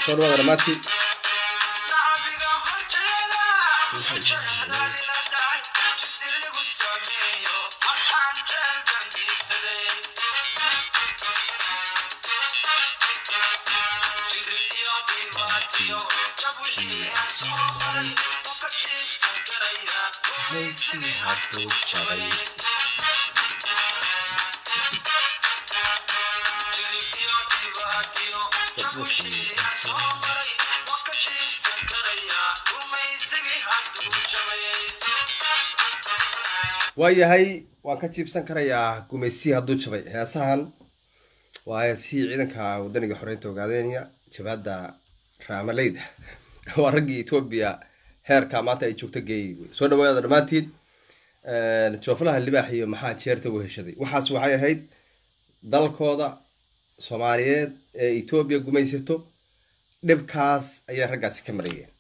soo dhawaada dhammaantiin waayahay waan ka jiibsan karayaa gumaystii hadduu jabay heesahan waa heesihii ciidanka wadaniga xoreynta ogaadeenya jabhadda raamaleyda waa raggii etoobiya heerka maanta ay joogto geeyay wey soo dhawaada dhammaantiin jooflaha libaax iyo maxaa jeerta u heshaday waxaas waxay ahayd dalkooda soomaaliyeed ee etoobiya gumaysato dhibkaas ayay raggaasi ka marayeen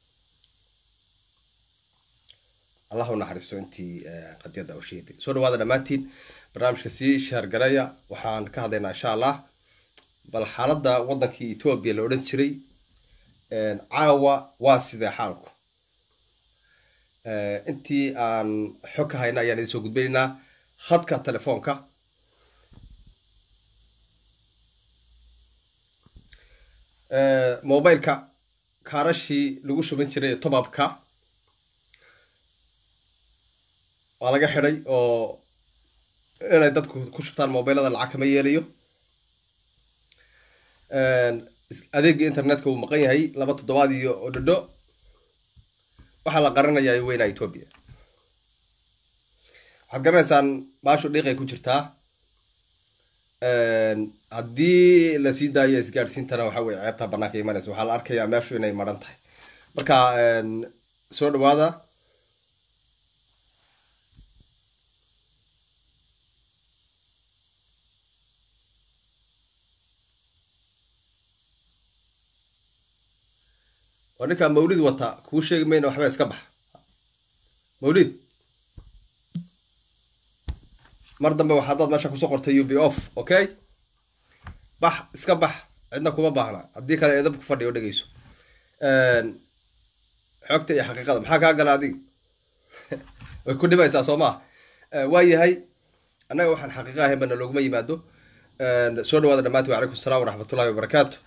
allah u naxariisto intii qadiyadda u sheeday soo dhawaada dhammaantiin barnaamijka sii shaargaraya waxaan ka hadlaynaa insha allah bal xaaladda waddankii etoobiya la odhan jiray caawa waa sidee xaalku intii aan xog ka hayna ayaan idin soo gudbinaynaa khadka telefoonka mobileka kaarashii lagu shuban jiray tobabka waa laga xidhay oo inay dadku ku shubtaan mobilada lacag kama yeelayo adeegii internetka wuu maqan yahay laba toddobaad iyo odhodho waxaa la qaranayaa weynaa etoobiya waxaad garanaysaan baashu dhiiqay ku jirtaa haddii lasii daayo isgaadhsiintana waxa weye ceebta banaanka imanaysa waxaa la arkayaa meeshu inay maran tahay marka soo dhawaada waa ninkaa mawlid wata kuu sheegi mayna waxba iska bax mawlid mar dambe waxaa dad meesha kusoo qortay u b off okay bax iska bax cidna kuma baahna haddii kale eedab ku fadhiyo dhegeyso xogta iyo xaqiiqada maxaa kaa gala adiga way ku dhibaysaa soo maa waa yahay annaga waxaan xaqiiqa ahayn bana looguma yimaado soo dhawaada dhammaanti wa calaykum assalam waraxmatullahi wabarakaatu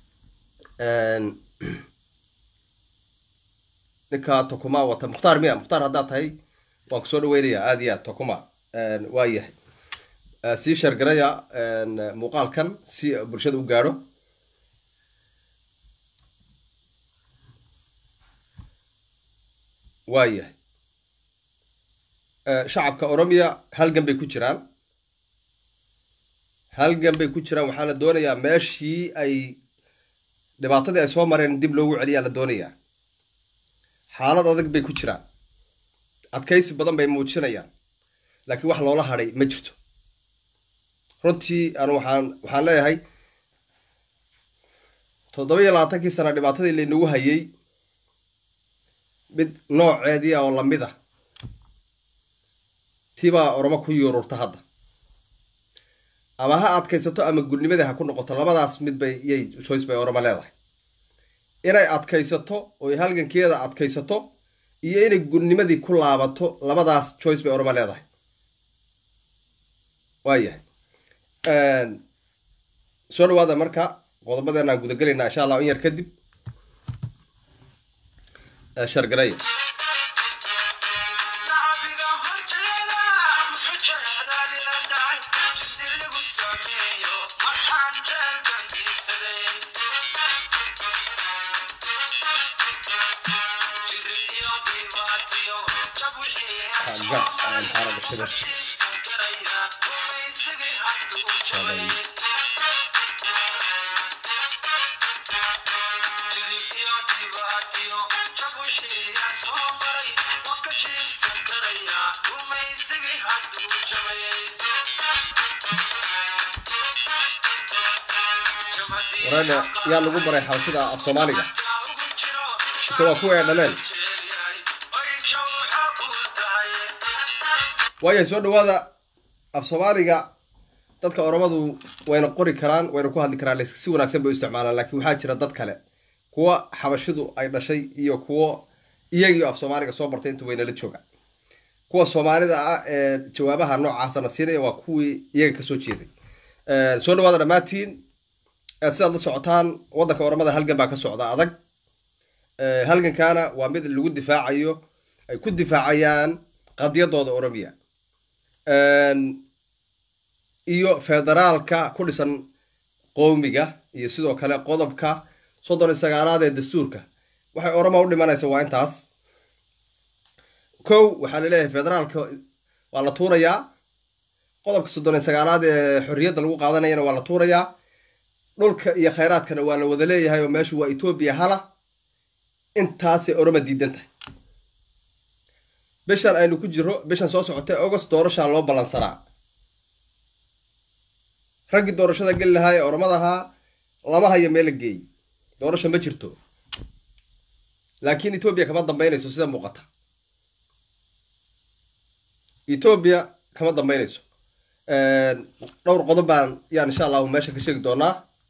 ninka tokuma wata mukhtaar miya mukhtaar haddaad tahay waan kusoo dhaweynayaa aada iyo aad tokuma waa yahay sii sheergaraya muuqaalkan si bulshada u gaadho waa yahay shacabka oromiya halgan bay ku jiraan halgan bay ku jiraan waxaa la doonayaa meeshii ay dhibaatadii ay soo mareen dib loogu celiyaa la doonayaa xaalad adag bay ku jiraan adkaysi badan bay muujinayaan laakiin wax loola hadhay ma jirto runtii anu waxaan waxaan leeyahay toddoba iyo labaatankii sana dhibaatadii laynagu hayay mid nooceedii oo lamid a tiibaa oromo ku yuururta hadda ama ha adkaysato ama gudnimadii ha ku noqoto labadaas mid bay yay choice bay oromo leedahay inay adkaysato oy halgankeeda adkaysato iyo inay gudnimadii ku laabato labadaas choice bay oroma leedahay waayahay soo dhawaada marka qodobadeenaan gudagelaynaa insha allah in yar kadib shargaraya warana yaa lagu baray xabashida af soomaaliga mise waa kuwa ay dhaleen waayahay soo dhawaada af soomaaliga dadka oromadu wayna qori karaan wayna ku hadli karaan si wanaagsan bay u isticmaalaan laakiin waxaa jira dad kale kuwa xabashidu ay dhashay iyo kuwo iyagii af soomaaliga soo bartay inta waynala jooga kuwa soomaalida ah ee jawaabaha noocaasana siinaya waa kuwii iyaga kasoo jeeday soo dhawaada dhammaantiin sidaad la socotaan waddanka oramada halgan baa ka socda adag halgankaana waa mid lagu difaacayo ay ku difaacayaan qadiyadooda oromiya iyo federaalka ku dhisan qowmiga iyo sidoo kale qodobka soddon iyo sagaalaad ee dastuurka waxay oroma u dhimanaysa waa intaas kow waxaa laleeyahay federaalka waa la tuurayaa qodobka soddon iyo sagaalaad ee xorriyadda lagu qaadanayana waa la tuurayaa dhulka iyo khayraadkana waa la wada leeyahay oo meeshu waa etoobiya hala intaasay oroma diidan tahay bishan aynu ku jiro bishan soo socotay august doorashaa loo ballansanaa raggii doorashada geli lahaa ee oromadahaa lama hayo meel la geeyey doorasha ma jirto laakiin etoobiya kama dambaynayso sida muuqata etoobiya kama dambaynayso dhowr qodob baan yaan insha allahu meesha ka sheegi doonaa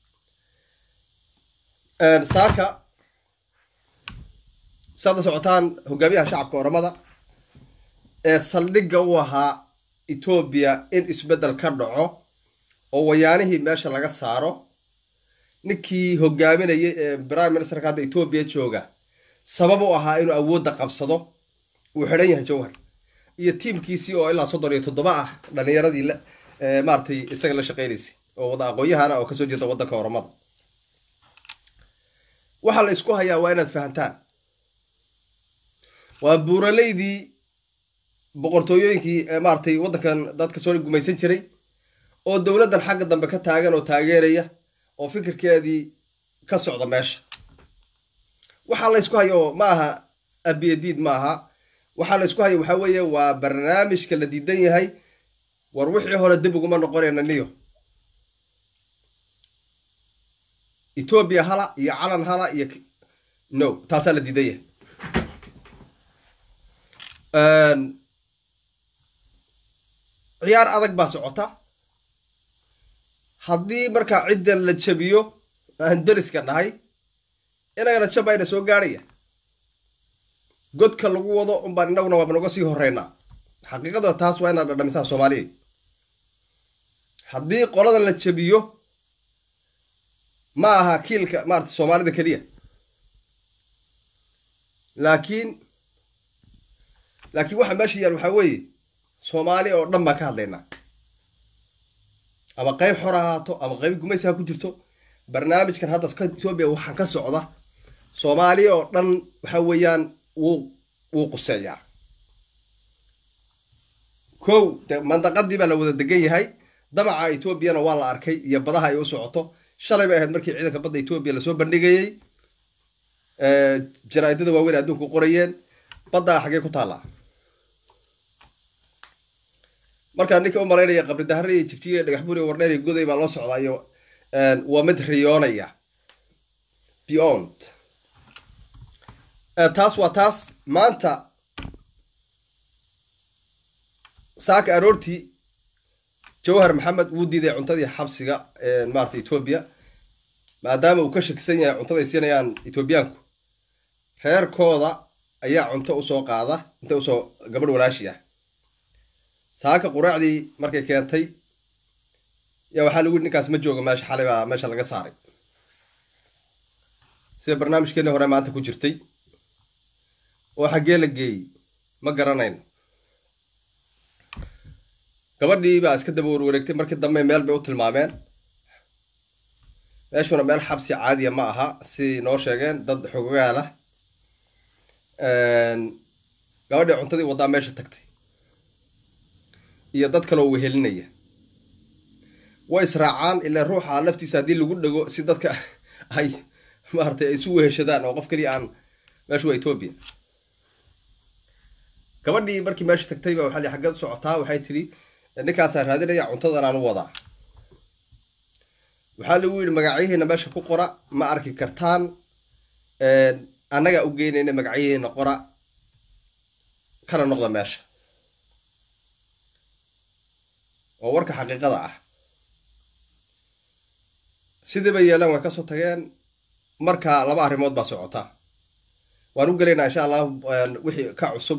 saaka saad la socotaan hogaamiyaha shacabka oromada ee saldhigga u ahaa etoobiya in isbeddel ka dhaco oo wayaanihii meesha laga saaro ninkii hogaaminayay ee prime ministerka hadda etoobiya jooga sabab u ahaa inuu awoodda qabsado uu xidhan yahay jowhar iyo tiimkiisii oo ilaa soddon iyo toddoba ah dhalinyaradii maaratay isaga la shaqeynaysay oo wada aqoon-yahana oo kasoo jeeda waddanka oromada waxaa la isku hayaa waa inaad fahantaan waa buuraleydii boqortooyooyinkii maaratay waddankan dadka soo gumaysan jiray oo dowladdan xagga dambe ka taagan oo taageeraya oo fikirkeedii ka socda meesha waxaa la ysku hayo ma aha abiyadiid ma aha waxaa la isku hayo waxaa weeye waa barnaamijka la diidan yahay war wixii hore dib uguma noqonayna niyo etoobiya hala iyo calan hala iyo no taasaa la diidan yahay ciyaar adag baa socota haddii markaa ciddan la jabiyo aan deriska nahay inagana jabayna soo gaadhaya godka lagu wado unbaan inaguna waaba naga sii horeynaa xaqiiqada taas waa inaad dhadhamisaan soomaaliya haddii qoladan la jabiyo ma aha kiilka maarata soomaalida keliya laakiin laakiin waxa meesha yaal waxaa weeye soomaali oo dhan baan ka hadlaynaa ama qayb xor ahaato ama qayb gumaysi ha ku jirto barnaamijkan hadda etoobiya waxaa ka socda soomaaliya oo dhan waxa weeyaan wuu wuu quseeyaa kow de mandaqadii baa la wada degan yahay damaca etoobiyana waa la arkay iyo badaha ay u socoto shalay bay ahayd markii ciidanka badda etoobiya lasoo bandhigayey jaraa-idada waaweyn adduunku qorayeen baddaa xaggee ku taallaa markaa ninka u malaynaya qabri dahare iyo jigjiga dhagax buri wardheer iyo goday baa loo socdaa iyo waa mid riyoonaya beyond taas waa taas maanta saaka aroortii jawhar maxamed wuu diiday cuntadii xabsiga maarata etoobiya maadaama uu ka shakisan yahay cuntaday siinayaan etoobiyaanku reerkooda ayaa cunto usoo qaada inta usoo gabadh walaashi ah saaka quraacdii markay keentay yaa waxaa lagu yidhi ninkaas ma joogo meesha xalay baa meesha laga saaray sida barnaamijkeeni hore maanta ku jirtay oo xaggee la geeyey ma garanayno gabadhii baa iska daba warwareegtay markii dambe meel bay u tilmaameen meeshuna meel xabsi caadiya ma aha si noo sheegeen dad xogogaal ah gabadhii cuntadii waddaa meesha tagtay iyo dad kaloo wehelinaya way israacaan ilaa ruuxa laftiisa haddii lagu dhego si dadka ay maaratay ay isu weheshadaan oo qof keliya aan meeshu waa etoobiya gabadhii markii meesha tagtay ba waxaa li xaggeed u socotaa waxay tidhi ninkaasaa raadinaya cuntadan aan u wadaa waxaa lagu yidhi magacyahiina meesha ku qora ma arki kartaan annagaa u geynayna magacyahiina qora kana noqda meesha oo warka xaqiiqada ah sidii bay yeeleen way kasoo tageen marka laba arrimood baa socota waan u gelaynaa insha allah wixii ka cusub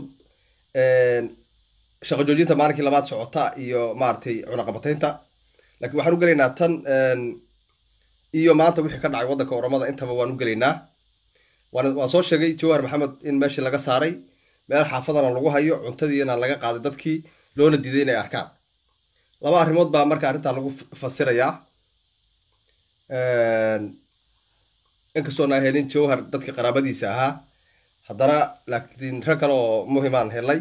shaqo joojinta maalinkii labaad socota iyo maaragtay cunaqabataynta laakiin waxaan u gelaynaa tan iyo maanta wixii ka dhacay waddanka oromada intaba waan u gelaynaa waan waan soo sheegay jawhar maxamed in meeshii laga saaray meel xaafadana lagu hayo cuntadiina laga qaaday dadkii loona diiday inay arkaan laba arrimood baa marka arrintaa lagu fasirayaa inkastoona helin jawhar dadka qaraabadiisa ahaa haddana laakiin rag kale oo muhimaan helay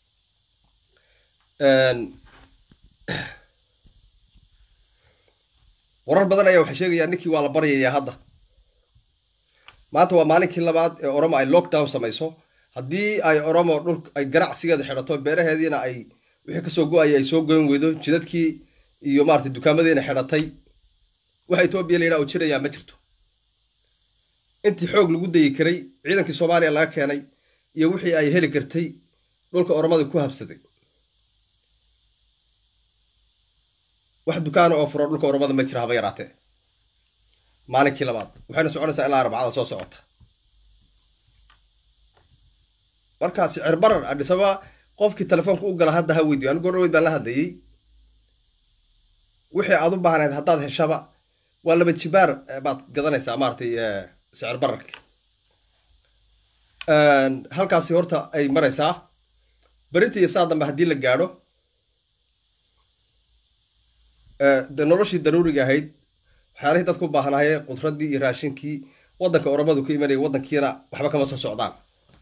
warar badan ayaa waxay sheegayaan ninkii waa la baryayaa hadda maanta waa maalinkii labaad ee oromo ay lockdown samayso haddii ay oromo dhul ay ganacsigeeda xidhato beeraheediina ay wixii kasoo go-aya ay soo goyn weydo jidadkii iyo maarata dukaamadiina xidhatay waxa etoobiya la yidhaha oo jirayaa ma jirto intii xoog lagu dayi karay ciidankii soomaaliya laga keenay iyo wixii ay heli kartay dhulka oromada ku habsaday wax dukaana oo furo dhulka oromada ma jira haba yaraatee maalinkii labaad waxayna soconaysaa ilaa arbacada soo socota markaa sicir barar adhisaba qofkii telefoonka u gala hadda ha weydiyo anigu gorweyd baan la hadlayey wixii aad u baahnayd haddaad heshaba waa laba jibaar baad gadanaysaa maaratay sicir bararka halkaasi horta ay maraysaa berinta iyo saa dambe haddii la gaadho de noloshii daruuriga ahayd waxyaalihii dadku u baahnaayee qudraddii iyo raashinkii waddanka oromadu ka imanaya waddankiina waxba kama soo socdaan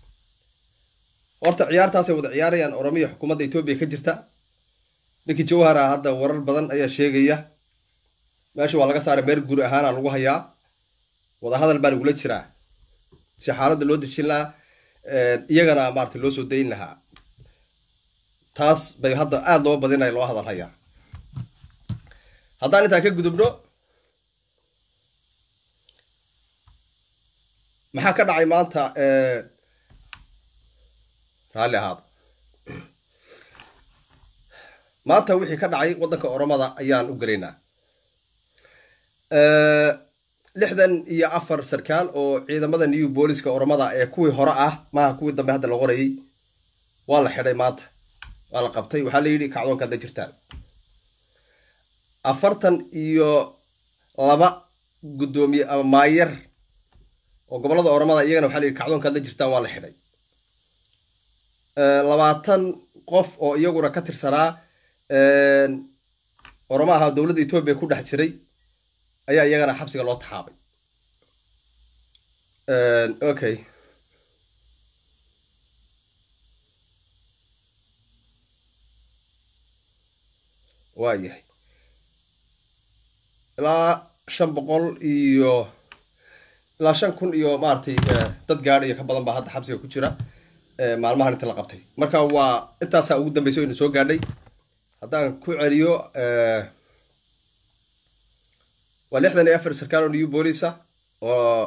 horta ciyaartaasay wada ciyaarayaan oromiya xukuumadda etoobiya ka jirta ninkii jawhara hadda warar badan ayaa sheegaya meesha waa laga saaray meel guri ahaana lagu hayaa wadahadal baa lagula jiraa si xaaladda loo dejin lahaa iyagana maarata loo soo dayn lahaa taas bay hadda aada loo badinaya loo hadal hayaa haddaan intaa ka gudubno maxaa ka dhacay maanta raalli ahaada maanta wixii ka dhacay waddanka oromada ayaan u gelaynaa lixdan iyo afar sarkaal oo ciidamada new booliska oromada ee kuwii hore ah maaha kuwii dambe hadda la qorayay waa la xidhay maanta waa la qabtay waxaa la yidhi kacdoonka hadda jirtaan afartan iyo laba guddoomiye ama maayar oo gobollada oromada iyagana waxaa la yidhi kacdoonka hadda jirtaan waa la xidhay labaatan qof oo iyaguna ka tirsanaa oromo aha dowladda etoobiya ku dhex jiray ayaa iyagana xabsiga loo taxaabay okay waa yahay ilaa shan boqol iyo ilaa shan kun iyo maaragtay dad gaadh iyo ka badan baa hadda xabsiga ku jira maalmahan inta la qabtay marka waa intaasaa ugu dambeysa o ina soo gaadhay haddaan ku celiyo waa lixdan iyo afar sarkaal oo new boolisa oo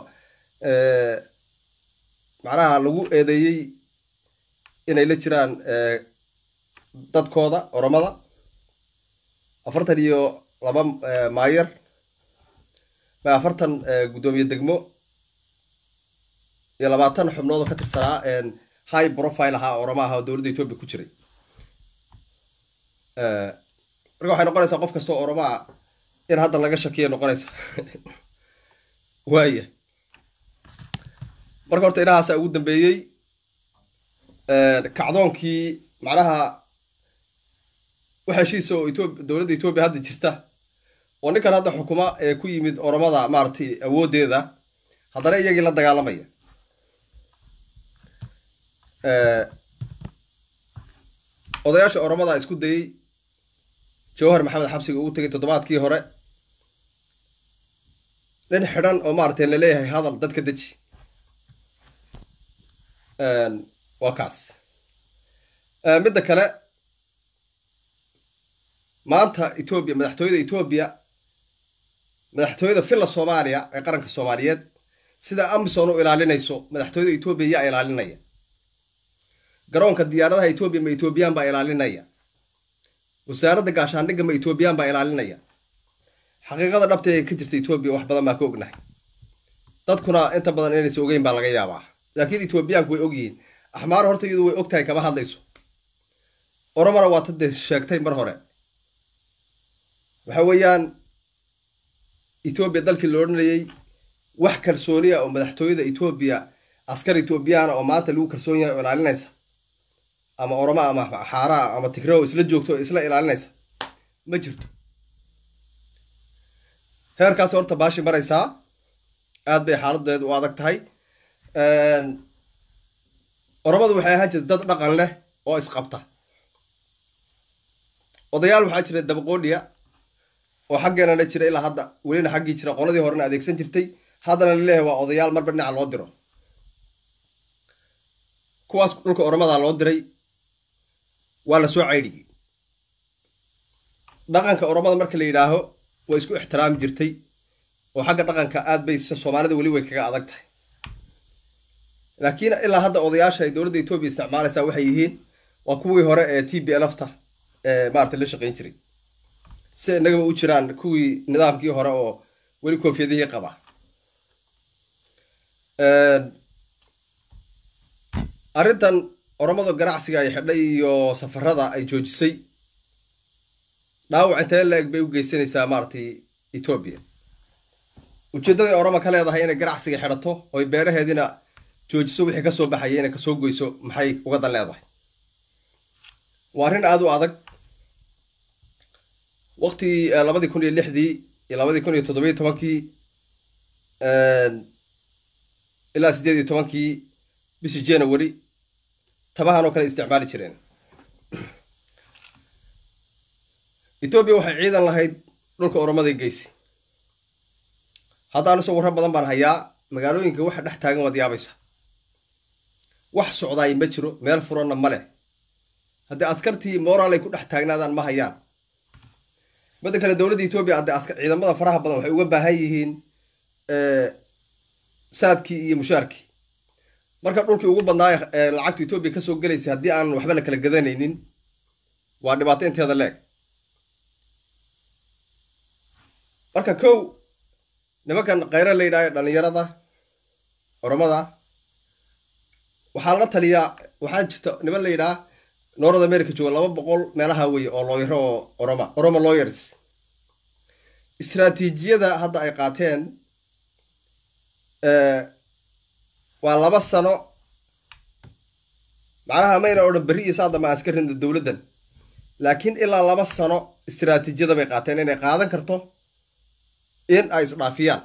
macnaha lagu eedeeyey inay la jiraan dadkooda oromada afartan iyo laba maayar afartan guddoomiye degmo iyo labaatan xubnood oo ka tirsanaa high profile ahaa oroma aha oo dowladda etoobiya ku jiray marka waxay noqonaysaa qof kastoo oromaa in hadda laga shakiya noqonaysa waaya marka horta inahaasa ugu dambeeyey kacdoonkii macnaha wax heshiisa oo etoob dowladda etoobiya hadda jirta oo ninkan hadda xukuma ee ku yimid oromada maaragtay awooddeeda haddana iyagii la dagaalamaya odayaasha oromada isku dayey jawhar maxamed xabsiga ugu tegay toddobaadkii hore nin xidhan oo maaragtay laleeyahay hadal dadka deji waa kaas midda kale maanta etoobiya madaxtooyada etoobiya madaxtooyada villa soomaaliya ee qaranka soomaaliyeed sida amison u ilaalinayso madaxtooyada etoobiya yaa ilaalinaya garoonka diyaaradaha etoobiya ma etoobiyaan baa ilaalinaya wasaaradda gaashaandhigga ma etoobiyaan baa ilaalinaya xaqiiqada dhabta ee ka jirta etoobiya wax badan baa ka ognahay dadkuna inta badan inaysa ogeyn baa laga yaabaa laakiin etoobiyaanku way ogyihiin axmaar horta iyadu way og tahay kama hadlayso oromona waa tade sheegtay mar hore waxa weeyaan etoobiya dalkii la odhanayay wax kalsooniya oo madaxtooyada etoobiya askar etoobiyaana oo maanta lagu kalsoon yahay oo ilaalinaysa ama oromo ama xaaraa ama tigrao isla joogto oo isla ilaalinaysa ma jirto heerkaas horta baashi maraysaa aad bay xaaladeedu u adag tahay oromadu waxay ahaan jirta dad dhaqan leh oo isqabta odayaal waxaa jira dabaqoodhiya oo xaggeenana jira ilaa hadda welina xaggii jira qoladii horena adeegsan jirtay haddana laleeyahay waa odayaal marba dhinaca loo diro kuwaas dhulka oromadaa loo diray waa la soo caydhiyey dhaqanka oromada marka la yidhaaho way isku ixtiraami jirtay oo xagga dhaqanka aad bay soomaalida weli way kaga adag tahay laakiin ilaa hadda odayaasha ay dowladda etoobiya isticmaalaysaa waxay yihiin waa kuwii hore ee t b lfta ee maarata la shaqayn jiray si innagaba u jiraan kuwii nidaamkii hore oo weli koofiyadihii qaba arrintan oromada ganacsiga ay xidhay iyo safarada ay joojisay dhaawac intee la-eg bay u geysanaysaa maaratay etoobiya ujeedaday oroma ka leedahay inay ganacsiga xidhato oy beeraheediina joojiso wixii kasoo baxaya inay kasoo goyso maxay uga dan leedahay waa arrin aada u adag waqtigii labadii kun iyo lixdii iyo labadii kun iyo toddobiyo tobankii ilaa siddeed iyo tobankii bishii january tabahan oo kale isticmaali jireen etoobiya waxay ciidan lahayd dhulka oromaday geysi hadda anusoo warro badan baan hayaa magaalooyinka waxa dhex taagan waad yaabaysa wax socdaay ma jiro meel furonna ma leh haddii askartii moral ay ku dhex taagnaadaan ma hayaan midda kale dowladda etoobiya haddii askar ciidamada faraha badan waxay uga baahan yihiin saadkii iyo mushaarkii marka dhulkii ugu badnaaya lacagta etoobiya kasoo gelaysay haddii aan waxba la kala gadanaynin waa dhibaato inteeda leeg marka kow nimankan khayra la yidhaayo dhallinyarada oromada waxaa la taliyaa waxaa jirta niman la yidhaha north america jooga laba boqol meelaha weye oo looyaro oo oroma oroma lawyers istraatiijiyada hadda ay qaateen waa laba sano macnaha mayna odhan berri iyo saadama aan iska rinda dowladdan laakiin ilaa laba sano istraatiijiyada bay qaateen inay qaadan karto in ay isdhaafiyaan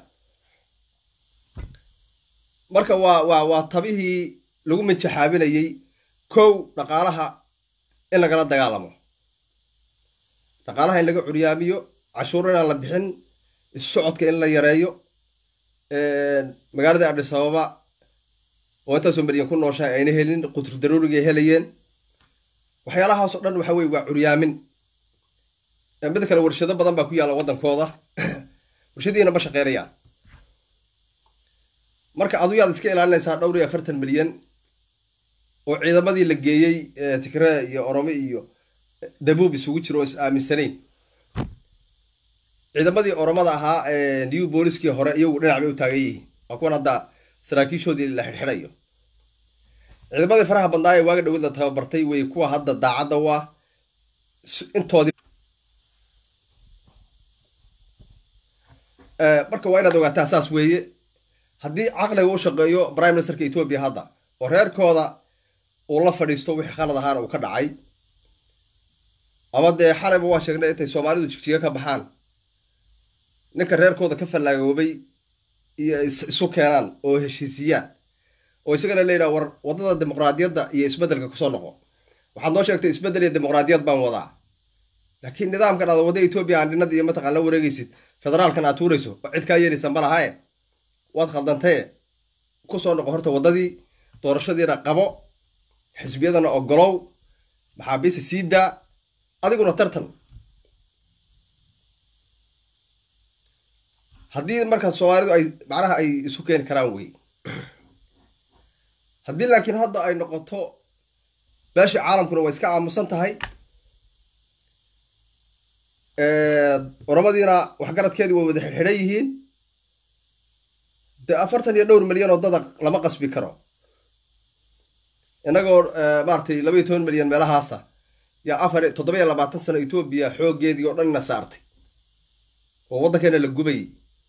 marka waa waa waa tabihii lagu minjaxaabinayey kow dhaqaalaha in lagala dagaalamo dhaqaalaha in laga curyaamiyo cashuur inaan la bixin isu socodka in la yareeyo magaalada adhis ababa oo intaasoo maryan ku nooshahay ayna helin qutur daruurigay helayeen waxyaalahaasoo dhan waxa weye waa curyaamin mid kale warshado badan baa ku yaalla waddankooda warshadiina ma shaqeynayaan marka adu yaad iska ilaalinaysaa dhowr iyo afartan milyan oo ciidamadii la geeyey tigree iyo oromo iyo dabuub isugu jiro oo is aaminsanayn ciidamadii oromada ahaa new booliskii hore iyagu dhinac bay u taagan yihiin waa kuwan hadda saraakiishoodii la xidhxidhayo ciidamadii faraha badnaa ee waaga dhowada tababartay wey kuwa hadda daacadda u ah intoodii marka waa inaad ogaataa saas weeye haddii caqliga u shaqeeyo prime ministerka etoobiya hadda oo reerkooda uu la fadhiisto wixii khalad ahaana uu ka dhacay ama dee xalayba waa sheegnay intay soomaalidu jigjiga ka baxaan ninka reerkooda ka fallaagaoobay iyo isu keenaan oo heshiisiyaan oo isagana la yidhaha war waddada dimuqraadiyadda iyo isbeddelka kusoo noqo waxaad noo sheegtay isbeddel iyo dimuqraadiyad baan wadaa laakiin nidaamkan aad wadda etoobiya aandhinada iyo mataqaan la wareegaysid federaalkan aad tuurayso oo cid kaa yeelaysa ma lahae waad khaldantee kusoo noqo horta waddadii doorashadiina qabo xisbiyadana ogolow maxaabiista sii daa adiguna tartan haddii markaa soomaalidu ay macnaha ay isu keeni karaan wey haddii laakiin hadda ay noqoto beeshii caalamkuna way iska aamusan tahay oromadiina waxgaradkeedii way wada xidxidhan yihiin dee afartan iyo dhowr milyan oo dada lama qasbi karo innagoo maaratay laba iyo toban milyan meelahaasa yaa afar toddoba iyo labaatan sano etoobiya xooggeedii oo dhanna saartay oo waddankeena la gubayay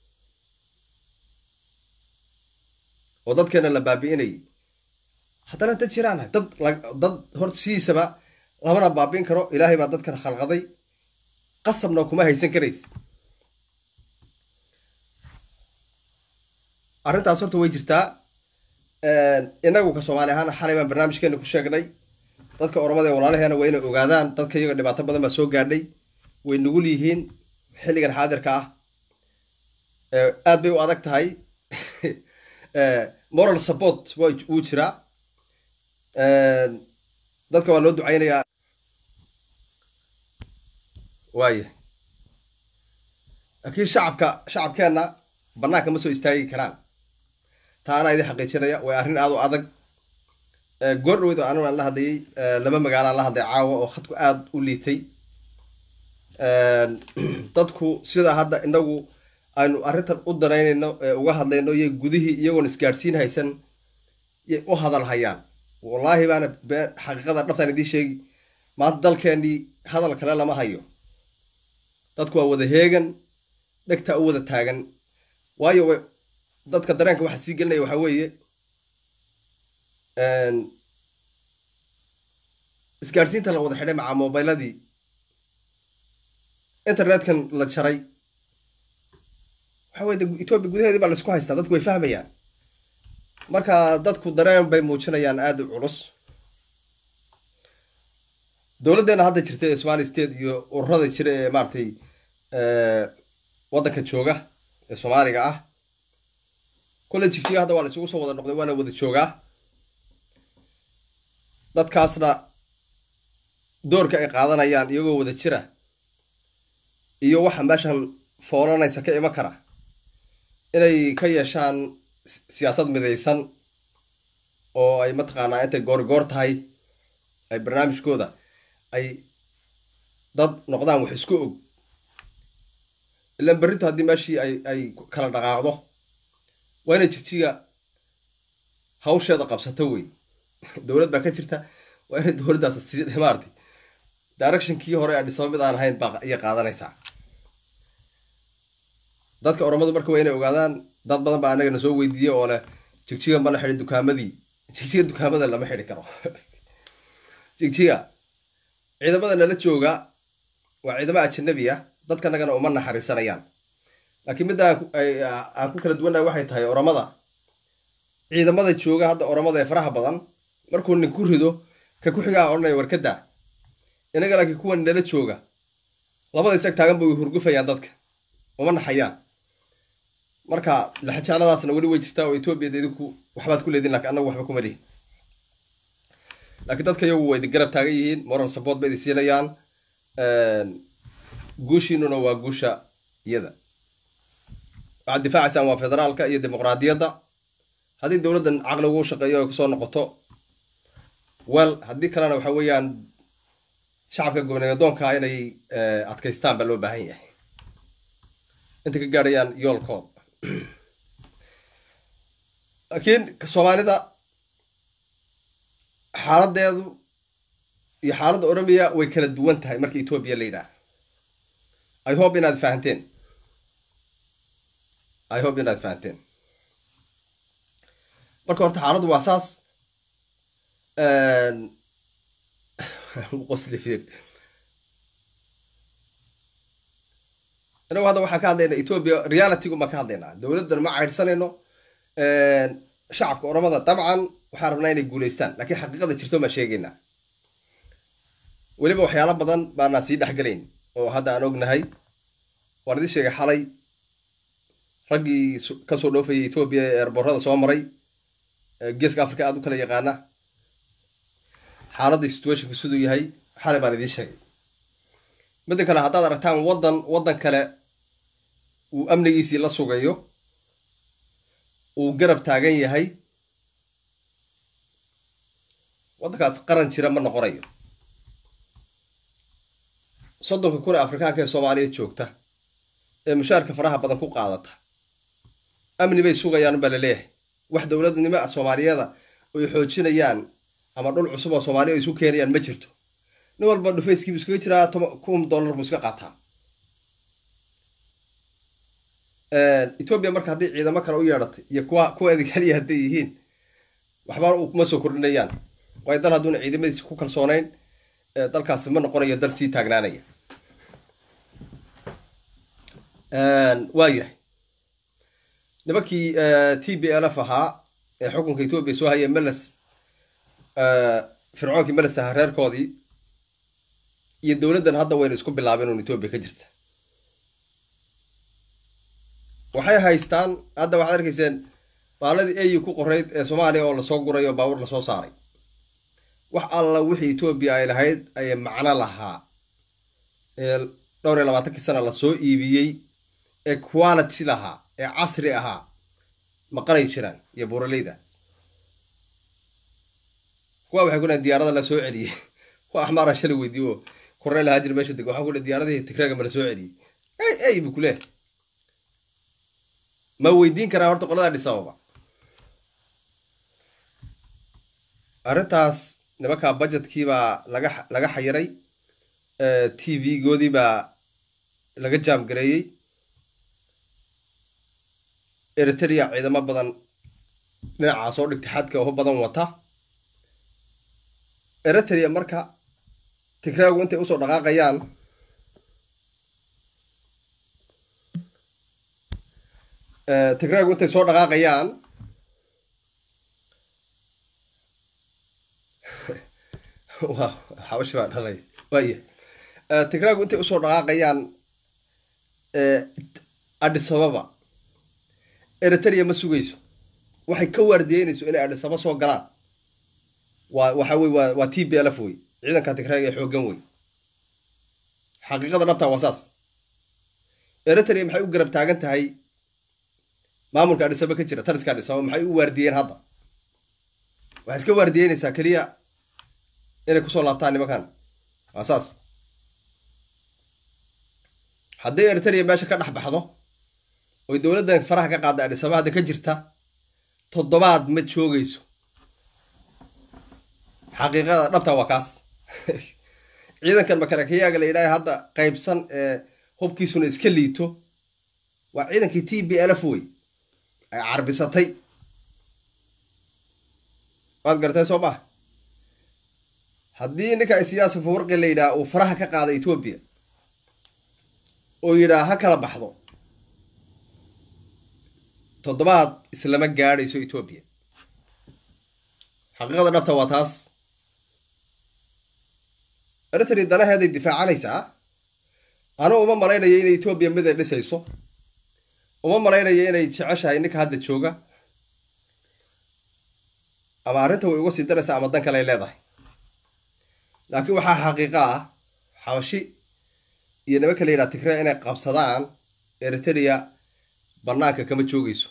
oo dadkeena la baabi'inayay haddana dad jiraan dad dad horta sidiisaba lamana baabi'in karo ilaahay baa dadkan khalqaday qasabna kuma haysan karaysa arrintaas horta way jirtaa inagu ka soomaali ahaan xalay baan barnaamijkeena ku sheegnay dadka oromada ee walaalaheena waa inay ogaadaan dadka iyaga dhibaato badan baa soo gaadhay way nugul yihiin xilligan xaadirka ah aad bay u adag tahay moral support wuu jiraa dadka waa loo ducaynayaa waaya laakiin shacabka shacabkeenna bannaanka ma soo istaagi karaan taana idin xaqiijinaya way arrin aad u adag goor dhaweydo anigu aan la hadlayay laba magaalaan la hadlay caawa oo khadku aada u liitay dadku sidaa hadda inagu aynu arrintan u danaynayno ee uga hadlayno iyo gudihii iyagoon isgaadhsiin haysan yay u hadal hayaan wallaahi baana bee xaqiiqada dhabtaan idiin sheegi maanta dalkeennii hadal kale lama hayo dadku waa wada heegan dhegtaa u wada taagan waayo way dadka dareenka waxa sii gelinaya waxaa weeye isgaadhsiinta la wada xidhay macaa mobiladii internetkan la jaray waxa weye etoobiya gudaheedii baa laisku haystaa dadku way fahmayaan marka dadku dareen bay muujinayaan aada u culus dowladdeena hadda jirta ee somali state iyo ururada jira ee maaratay waddanka jooga ee soomaaliga ah kolle jigjiga hadda waa la isugu soo wada noqday waana wada joogaa dadkaasna doorka ay qaadanayaan iyagoo wada jira iyo waxa meeshan foolanaysa ka iman kara inay ka yeeshaan siyaasad midaysan oo ay mataqaanaa intay goorgoor tahay ay barnaamijkooda ay dad noqdaan wax isku og ilaan berrintu haddii meeshii ay ay kala dhaqaaqdo waa inay jigjiga hawsheeda qabsato wey dowlad baa ka jirta waa inay dowladdaas si maartay directionkii hore adhisaba mid aan ahayn baa iya qaadanaysaa dadka oromadu marka waa inay ogaadaan dad badan baa anagana soo weydiiyey oo leh jigjiga ma la xidhi dukaamadii jigjiga dukaamada lama xidhi karo jigjiga ciidamada nala jooga waa ciidamo ajanabi ah dadkanagana uma naxariisanayaan laakiin midda aan ku kala duwannahay waxay tahay oromada ciidamada jooga hadda oromada ee faraha badan markuu nin ku rido ka ku xigaa odhanaya warkada inaga laakiin kuwan nala jooga labada isag taagan bay hurgufayaan dadka uma naxayaan marka laxajaaladaasna weli way jirtaa oo etoobiyada idinku waxbaad ku leedin lakin annagu waxba kuma lihin laakiin dadka iyagu way garab taagan yihiin moral support bay idin siinayaan guushiinuna waa guusha iyada waxaad difaacaysaan waa federaalka iyo dimuqraadiyadda haddii dowladdan caqligu u shaqeeyo ay kusoo noqoto wel haddii kalena waxa weeyaan shacabka gobnadoonka inay adkaystaan baa loo baahan yahay intay ka gaadhayaan yoolkood laakiin soomaalida xaaladeedu iyo xaaladda oromiya way kala duwan tahay marka etoobiya la yidhaah i hope inaad fahanteen i hope inaad fahanteen marka horta xaaladdu waa saas qosli fiir inagu hadda waxaan ka hadlaynaa etoobiya realitygu baan ka hadlaynaa dowladdan ma caydhsanayno shacabka oromada dabcan waxaan rabnaa inay guulaystaan laakiin xaqiiqada jirto baan sheegaynaa weliba waxyaalo badan baanaan sii dhexgelayn oo hadda aan ognahay waan idin sheegay xalay raggii kasoo dhoofayay etoobiya ee eerborada soo maray geeska africa aada u kala yaqaana xaaladda situationka siduu yahay xalay baan idiin sheegay midda kale haddaad aragtaan waddan waddan kale uu amnigiisii la sugayo uu garab taagan yahay waddankaas qaran jira ma noqonayo soddonka kun ee afrikaanka ee soomaaliya joogta ee mushaarka faraha badan ku qaadata amni bay sugayaan baa laleeyahay wax dowladnimo ah soomaaliyeeda oy xoojinayaan ama dhul cusub oo soomaaliya ay isu keenayaan ma jirto nin walba dhufayskiibu iskaga jiraa kun dollar buu iska qaataa etoobiya marka haddii ciidamo kale u yeedhatay iyo kuwa kuweeda kaliya hadday yihiin waxba kuma soo kordhinayaan waayo dal hadduuna ciidamadiisa ku kalsoonayn dalkaasi ma noqonayo dal sii taagnaanaya waayahay nimankii t b l f ahaa ee xukunka etoobiya soo hayay meles fircoonkii meles ahaa reerkoodii iyo dowladdan hadda wayna isku bilaabeen un etoobiya ka jirta waxay haystaan hadda waxaad arkayseen baaladii au ku qorayd ee soomaaliya oo lasoo guray oo baabuur lasoo saaray wax alla wixii etoobiya ay lahayd ayay macno lahaa ee dhowr iyo labaatankii sana lasoo iibiyey ee quality lahaa ee casri ahaa maqanay jiraan iyo buuraleyda kuwa waxay ku dhahen diyaarada la soo celiyey kuwa axmaara shalay weydiiy oo korneel haajir meesha deg waxaa ku dhahen diyaaradihii tigraaga ma la soo celiyey ey ey bu ku leehay ma weydiin karaa horta qolada dhisababa arrintaas nimankaa budgetkiibaa laga laga xayiray t v-goodii baa laga jaamgareeyey eritrea ciidamo badan dhinacaa soo dhigtay xadka oo badan wata eritrea marka tigraagu intay usoo dhaqaaqayaan tigraagu intay soo dhaqaaqayaan wa xabashi baa dhalay waaya tigraagu intay usoo dhaqaaqayaan adhisababa eritrea ma sugayso waxay ka waardiyeynayso inay adhisaba soo galaan waa waxa wey waa waa t b l f wey ciidanka tigraaga ee xooggan wey xaqiiqada dhabtaa waa saas eritrea maxay u garab taagan tahay maamulka adhisaba ka jira tariska adhisaba maxay u waardiyeen hadda waxay iska waardiyeynaysaa keliya inay kusoo laabtaan nimankan waa saas hadday eritrea meesha ka dhex baxdo oy dowladdan faraha ka qaadda adhisaba hadda ka jirta toddobaad ma joogayso xaqiiqada dhabta waa kaas ciidankan makalakayaaga la yidhaha hadda qaybsan ee hubkiisuna iska liito waa ciidankii t b l f wey ay carbisatay waad garatay soo maha haddii ninka siyaasa fawarqi la yidhaha uu faraha ka qaada etoobiya oo yidhaha ha kala baxdo toddobaad islama gaadhayso etoobiya xaqiiqada dhabta waa taas eritrea danaheeday difaacanaysaa anugu uma malaynayo inay etoobiya mid ay dhisayso uma malaynayo inay jeceshahay ninka hadda jooga ama arrinta way uga sii daraysaa ama dan kale ay leedahay laakiin waxaa xaqiiqa ah xabashi iyo nimanka la yidhaha tigre inay qabsadaan eritrea bannaanka kama joogayso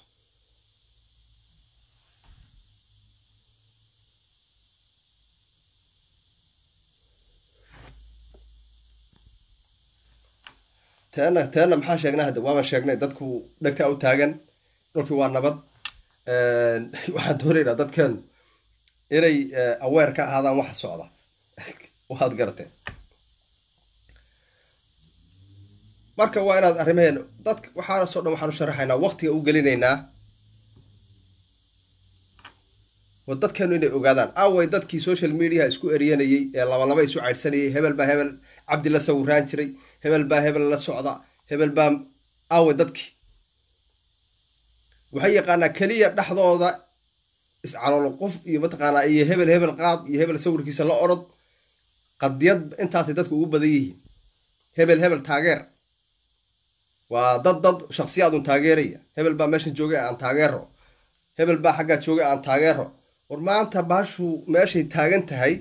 teena teena maxaa sheegnay hadda waaban sheegnay dadku dhegtaa u taagan dhulkii waa nabad waxaan doonaynaa dadkan inay aweer ka ahaadaan waxa socda waad garateen marka waa inaad arrimaheen dadka waxaasoo dhan waxaan u sharaxaynaa waktiga u gelinaynaa wa dadkeenu inay ogaadaan away dadkii social mediaha isku eriyanayey ee labalaba isu caydhsanayay hebel baa hebel cabdi la sawiraan jiray hebel baa hebel la socda hebel baa away dadkii waxay yaqaanaa keliya dhexdooda iscaloolo qof iyo mataqaanaa iyo hebel hebel qaad iyo hebel sawirkiisa la orod qadiyad intaasay dadku ugu badan yihiin hebel hebel taageer waa dad dad shaksiyaadun taageeraya hebel baa meeshan joogay aan taageero hebel baa xaggaa joogay aan taageero war maanta baashu meeshay taagan tahay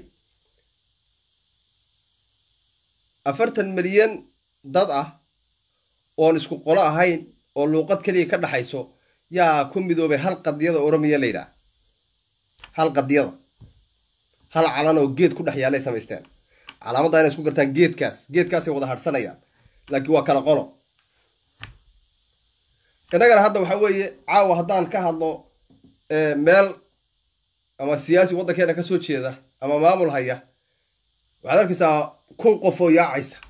afartan milyan dad ah oon isku qolo ahayn oo luuqad keliya ka dhaxayso yaa ku midoobay hal qadiyada oromiya la yidhaah hal qadiyada hal calan oo geed ku dhex yaalay samaysteen calaamadda inay isku gartaan geedkaas geedkaasay wada hadhsanayaan laakiin waa kala qolo innagana hadda waxaa weeye caawa haddaan ka hadlo meel ama siyaasi waddankeena ka soo jeeda ama maamul haya waxaad arkaysaa kun qof oo yaacaysa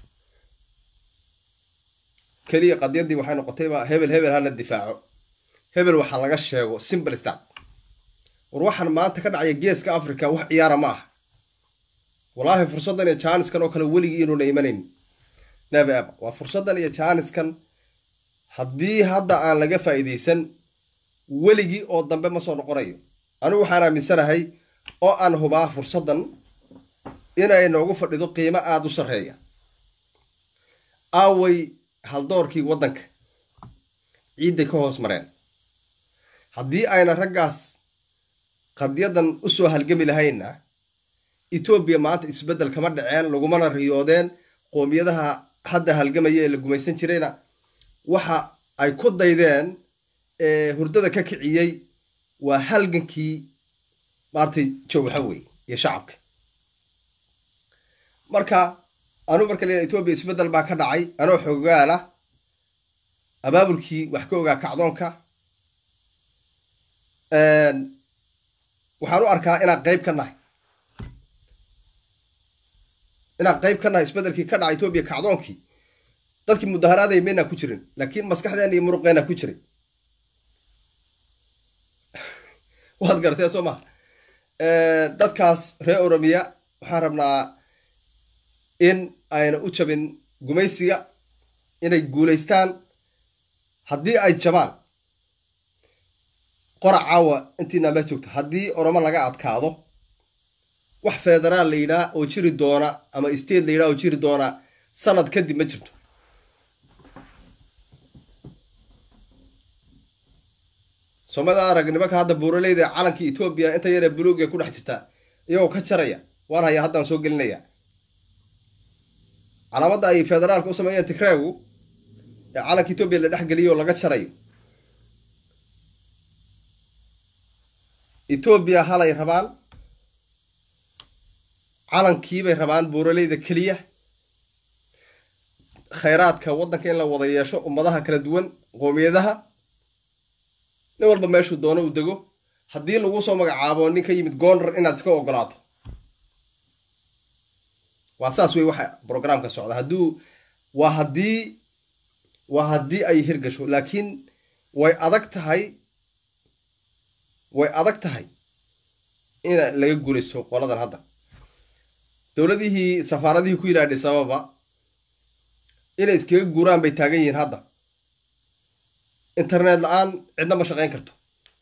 keliya qadyaddii waxay noqotayba hebel hebel hala difaaco hebel waxaa laga sheego simple start war waxaan maanta ka dhacaya geeska africa wax ciyaara ma aha wallaahi fursaddan iyo jaaniskan oo kale weligii inuuna imanayn never ever waa fursaddan iyo jaaniskan haddii hadda aan laga faa'iidaysan weligii oo dambe ma soo noqonayo anigu waxaan aaminsanahay oo aan hubaa fursaddan inay noogu fadhido qiimo aada u sarreeya aaway haldoorkii waddanka ciidday ka hoos mareen haddii ayna raggaas qadyadan u soo halgami lahaynna etoobiya maanta isbeddel kama dhaceen lagumana riyoodeen qoomiyadaha hadda halgamaya ee la gumaysan jirayna waxa ay ku daydeen ee hurdada ka kiciyey waa halgankii maartay jawxa wey iyo shacabka marka anuu marka la etoobiya isbeddel baa ka dhacay anoo xoogaala abaabulkii wax ka ogaa kacdoonka waxaan u arkaa inaan qayb ka nahay inaan qayb ka nahay isbeddelkii ka dhacay etoobiya kacdoonkii dadkii mudaharaaday maynaa ku jirin laakiin maskaxdeena iyo muruqeena ku jiray waad garatee soo maha dadkaas reer oromiya waxaan rabnaa in ayna u jabin gumaysiga inay guulaystaan haddii ay jabaan qora caawa intiinaa meel joogto haddii oromo laga adkaado wax federaal la yidhaah oo jiri doona ama state la yidhaah oo jiri doona sanad kadib ma jirto soomada arag nimanka hadda buuraleyda calankii etoobiya inta yaree buluug ee ku dhex jirta iyagoo ka jaraya waan hayaa haddaan soo gelinaya calaamadda ay federaalka u sameeyeen tigreegu ee calanka etoobiya la dhex geliyo oo laga jarayo etoobiya halay rabaan calankiibay rabaan buuraleyda keliya khayraadka waddanka in la wada yeesho ummadaha kala duwan qoomiyadaha nin walba meeshuu doono uu dego haddii lagu soo magacaabo nin ka yimid goonrar inaad iska ogolaato waa saas wey waxa brograamka socda hadduu waa haddii waa haddii ay hirgasho laakiin way adag tahay way adag tahay in laga guulaysto qoladan hadda dowladihii safaaradihii ku yidhaha sababa inay iskaga guuraan bay taagan yihiin hadda internet la-aan cidna ma shaqayn karto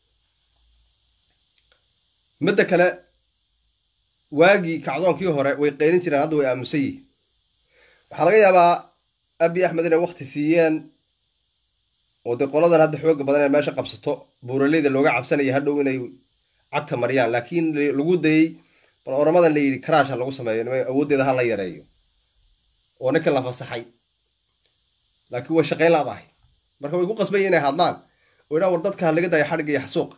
midda kale waagii kacdoonkii hore way qeynin jireen hadda way aamusan yihiin waxaa laga yaabaa abi axmed inay wakti siiyeen oo dee qoladan hadda xooga badan inay meesha qabsato buuraleyda looga cabsanaya hadhow inay cagta mariyaan laakiin lagu dayey bal oramadan la yidhi karaash ha lagu sameeyo nima awooddeeda ha la yareeyo oo ninkan la fasaxay laakiin way shaqayn laadahay marka way ku qasbayin inay hadlaan oo idhaa war dadka ha laga daayo xadhigga iyo xasuuqa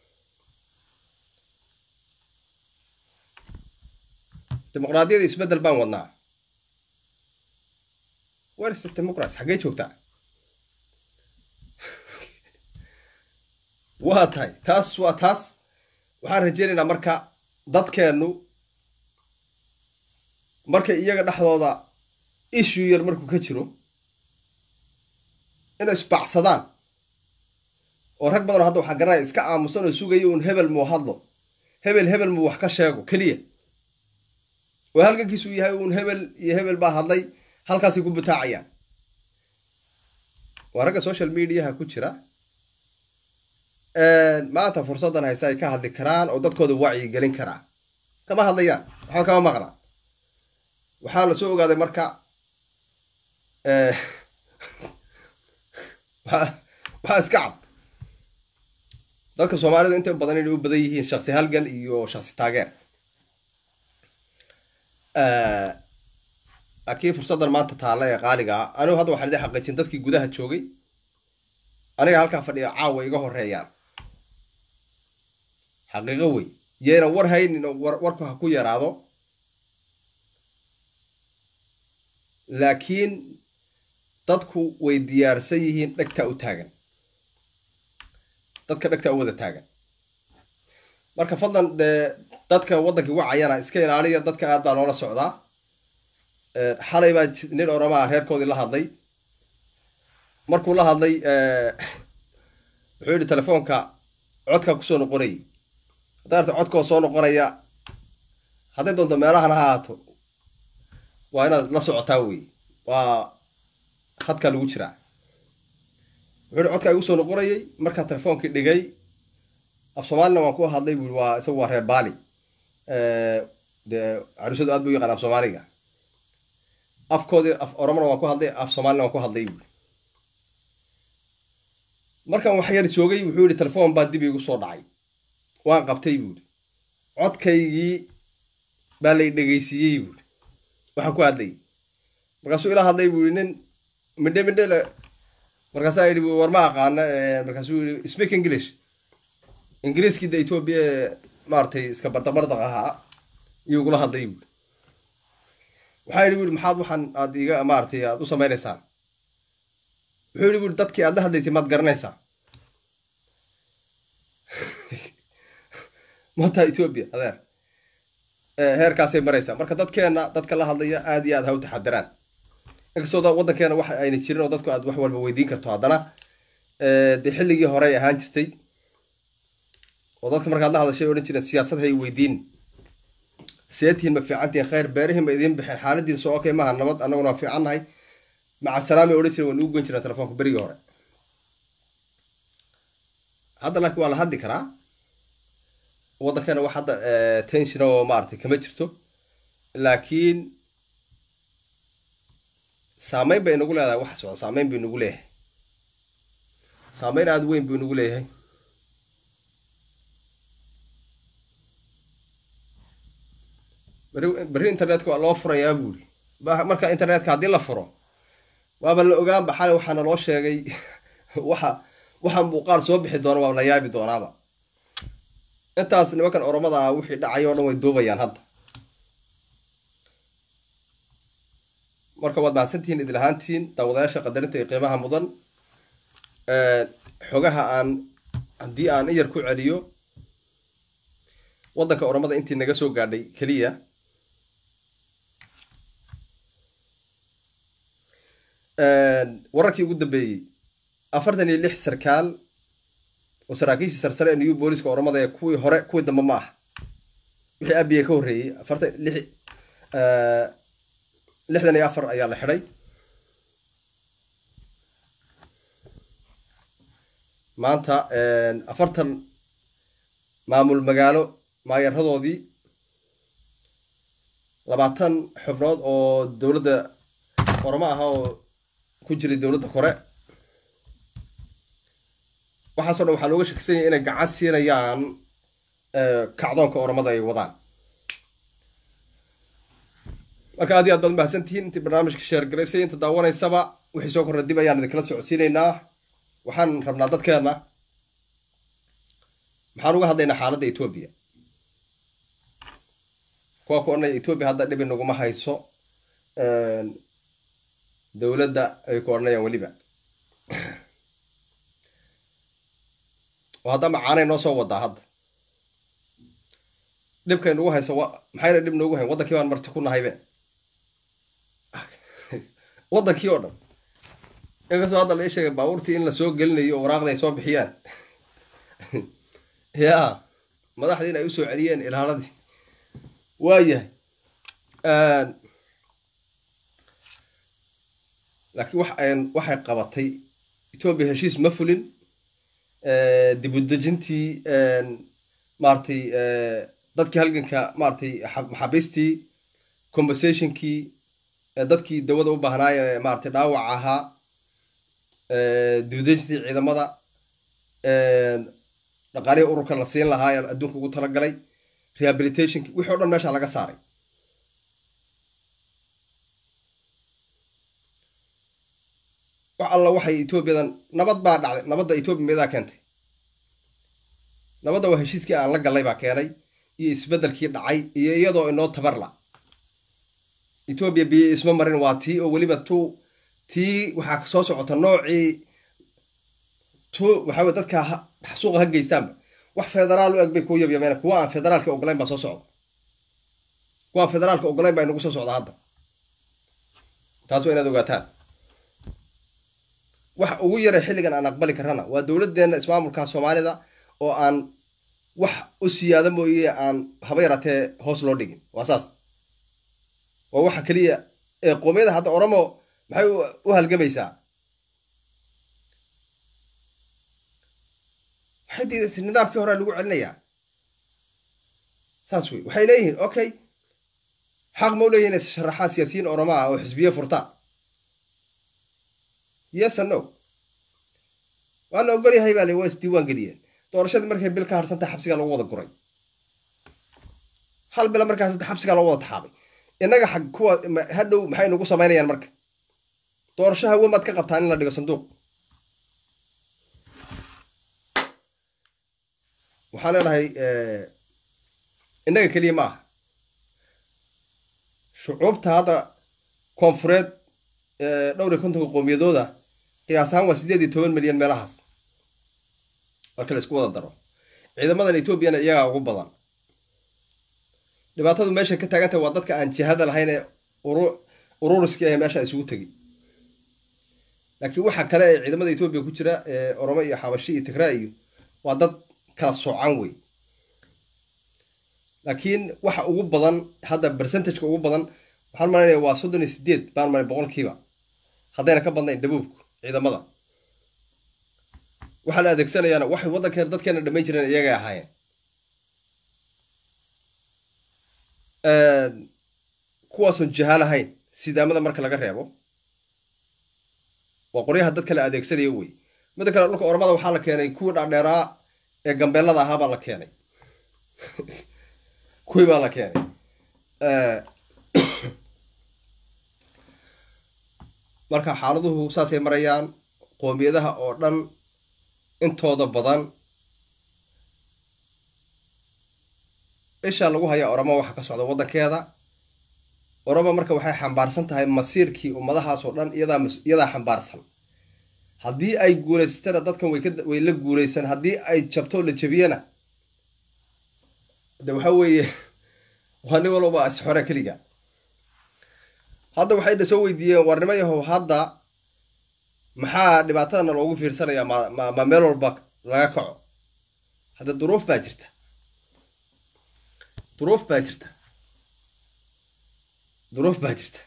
dimuqraadiyada isbeddel baan wadnaa where's the democracy xaggee joogtaa waa tahay taas waa taas waxaan rajeynaynaa marka dadkeennu markay iyaga dhexdooda issue yar markuu ka jiro inay isbacsadaan oo rag badanoo hadda waxaa garanaya iska aamusan oo sugaya uun hebel muu hadlo hebel hebel muu wax ka sheego keliya oo halgankiisu yahay uun hebel iyo hebel baa hadlay halkaasay ku butaacayaan waa ragga social mediaha ku jira maanta fursaddan hayse ay ka hadli karaan oo dadkooda wacyi gelin karaa kama hadlayaan waxba kama maqla waxaa la soo ogaaday marka waxaa iska cad dadka soomaalida inta badan inay u badan yihiin shaksi halgan iyo shaksi taageer laakiin fursaddan maanta taalla ee qaaligaa anigu hadda waxaan idin xaqiijin dadkii gudaha joogay aniga halkaa fadhiya caawa iga horeeyaan xaqiiqo wey yayna war haynin oo warku ha ku yaraado laakiin dadku way diyaarsan yihiin dhegtaa u taagan dadka dhegta u wada taagan marka fadlan dee dadka waddankii wacayana iska ilaaliya dadka aad baa loola socdaa xalay baa nin oramaa reerkoodii la hadlay markuu la hadlay wuxuu yidhi telefoonka codkaa kusoo noqonayay hadday arta codkoo soo noqonaya hadday doonto meelahan ha ahaato waa inaad la socotaa wey waa khadkaa lagu jiraa wuxuu yidhi codkaa igu soo noqonayay markaan telefoonkii dhigay af soomaalina waan ku hadlay bui waa isagu waa reer baali dee caruusadu aad bu u yaqaan af soomaaliga afkoodii af oromona waan ku hadlay af soomaalina waan ku hadlay bui markaan wax yar joogay wuxuu yidhi telefoon baa dib iigu soo dhacay waan qabtay buuhi codkaygii baa lay dhegaysiiyey buuhi waxaan ku hadlayay markaasuu ila hadlay buu yidhi nin midhe midhe le markaasaa yidhi war ma aqaana markaasuu yidhi speak english ingiriiskii da etoobiya ee maaragtay iska bardabardaq ahaa iyuu igula hadlay buuhi waxaa yidhi buuhi maxaad waxaan aad iga maaragtay aad u samaynaysaan wuxuu yidhi buuhi dadkii aad la hadlaysay maad garanaysaa mataa etoobiya adeer heerkaasay maraysaa marka dadkeenna dadka la hadlaya aad iyo aad ha u taxadiraan inkastoo waddankeena wax ayna jirin oo dadku aad wax walba weydiin karto haddana dee xilligii horey ahaan jirtay oo dadka markaad la hadashay odhan jireen siyaasad hay weydiin seetihiin ma fiicantihiin khayr beerihiin ma idiin bixeen xaaladiin soo okay maaha nabad annaguna waa fiican nahay maca salaamay odhan jireen waa nugu goyn jireen telefoonka berigii hore hadda laakiin waa la hadli karaa waddankeena wax hadda tension oo maaragtay kama jirto laakiin saameyn bay inagu leedahay waxa socda saameyn buu inagu leeyahay saameyn aada weyn buu inagu leeyahay beri berri internetka waa loo furayaa buuri marka internetka haddii la furo waaba la ogaanba xalay waxaana loo sheegay waxa waxa muuqaal soo bixi doona waa la yaabi doonaaba intaas nimankan oromada ah wixii dhacay oo dhan way duubayaan hadda marka waad mahadsantihiin idil ahaantihiin daawadayaasha qadarinta iyo qiimaha mudan xogaha aan haddii aan in yar ku celiyo waddanka oromada intii naga soo gaadhay keliya wararkii ugu dambeeyey afartan iyo lix sarkaal oo saraakiishii sarsare ee new booliska oromada ee kuwii hore kuwii dambe ma ah wixii abiye ka horreeyey afartan lix lixdan iyo afar ayaa la xidhay maanta afartan maamul magaalo maayaradoodii labaatan xubnood oo dowladda oromo aha oo ku jiray dowladda kore waxaaso dhan waxaa looga shakisan yahay inay gacan siinayaan kacdoonka oromada ay wadaan marka aad iyo aad baad mahadsantihiin intii barnaamijka sheergaraysay inta daawanaysaba wixii soo korra dib ayaan idinkala socodsiinaynaa waxaan rabnaa dadkeenna maxaan uga hadlaynaa xaaladda etoobiya kuwa ku odhanaya etoobiya hadda dhibi naguma hayso dowladda ay ku odhanayaan weliba oo hadda macaanay noo soo wadaa hadda dhibkay nagu hayso maxayna dhib noogu hayn waddankii baan marti ku nahaybe waddankii oo dhan inkastoo hadda la ii sheegay baabuurtii in lasoo gelinayo oo waraaqda ay soo bixiyaan ya madaxdii in ay usoo celiyeen ilaaladii waayahay laakiin wax waxay qabatay etoobiya heshiis ma fulin dib u dejintii maaragtay dadkii halganka maaragtay maxaabiistii compensationkii dadkii dawada u baahnaay ee maaragtay dhaawac ahaa dib u dejintii ciidamada dhaqaalihii ururka la siin lahaa ee adduunka ugu talagalay rehabilitationki wixii o dhan meesha laga saaray wax alla waxay etoobiyadan nabad baa dhacday nabadda etoobiya miyadaa keentay nabadda waa heshiiskii aan la gallay baa keenay iyo isbeddelkii dhacay iyo iyadoo inoo tabarla etoobiya biyo isma marin waa tii oo weliba tu tii waxaa soo socota noocii tu waxaa wey dadka xasuuqa ha geystaanba wax federaal u eg bay kuu yabyameen kuwa aan federaalka ogolayn baa soo socda kuwa aan federaalka ogolayn baa inagu soo socda hadda taas waa inaad ogaataan waxa ugu yaray xilligan aan aqbali karana waa dowladdeena ismaamulka soomaalida oo aan wax u siyaado mooye aan haba yaratee hoos loo dhigin waa saas waa waxa keliya ee qoomiyada hadda oromo maxay u halgamaysaa waxay diidatay nidaamkii horea lagu celinayaa saas wey waxay leeyihiin okay xaq ma u leeyihin inay sharaxaan siyaasiyiin oromo ah oo xisbiye furtaan yes and no waa la ogol yahay baa le waa isdiiwaan geliyeen doorashadii markay bil ka harsantay xabsigaa lagu wada guray hal bila markaa harsantay xabsigaa lagu wada taxaabay innaga xag kuwa hadhow maxay nagu samaynayaan marka doorasho hawe maad ka qabtaan in la dhigo sanduuq waxaan leenahay innaga keliya ma aha shucuubta hadda koonfureed dhowr iyo kontonka qoomiyadooda qiyaas ahaan waa siddeed iyo toban milyan meelahaas marka la isku wada daro ciidamadan etoobiyana iyagaa ugu badan dhibaatadu meesha ka taagantahay waa dadka aan jihada lahayn ee ururiskii ah meesha isugu tegi laakiin waxa kale ee ciidamada etoobiya ku jira ee oromo iyo xabashi iyo tigraa iyo waa dad kala soocan wey laakiin waxa ugu badan hadda percentageka ugu badan waxaan malaynaya waa soddon iyo sideed baan malay boqolkiiba haddayna ka badnayn dhabuubku ciidamada waxaa la adeegsanayaana waxay waddankeena dadkeena dhamayn jireen iyagay ahaayeen kuwaasoon jahaal ahayn sidaamada marka laga reebo waa qoryaha dadka la adeegsanaya wey midda kale dhulka ormada waxaa la keenay kuwii dhaadheeraa ee gambeellada ahaa baa la keenay kuwii baa la keenay marka xaaladuhu saasay marayaan qoomiyadaha oo dhan intooda badan ishaa lagu hayaa oromo waxa ka socda waddankeeda oromo marka waxay xambaarsan tahay masiirkii ummadahaas oo dhan iyadaa iyadaa xambaarsan haddii ay guulaysatana dadkan way ka way la guulaysan haddii ay jabto la jabiyana de waxa weeye waa nin walba isxore keliga hadda waxayna soo weydiiyeen warnimo yahow hadda maxaa dhibaatadana loogu fiirsanayaa ma ma ma meel walba laga kaco hadda duruuf baa jirta duruuf baa jirta duruuf baa jirta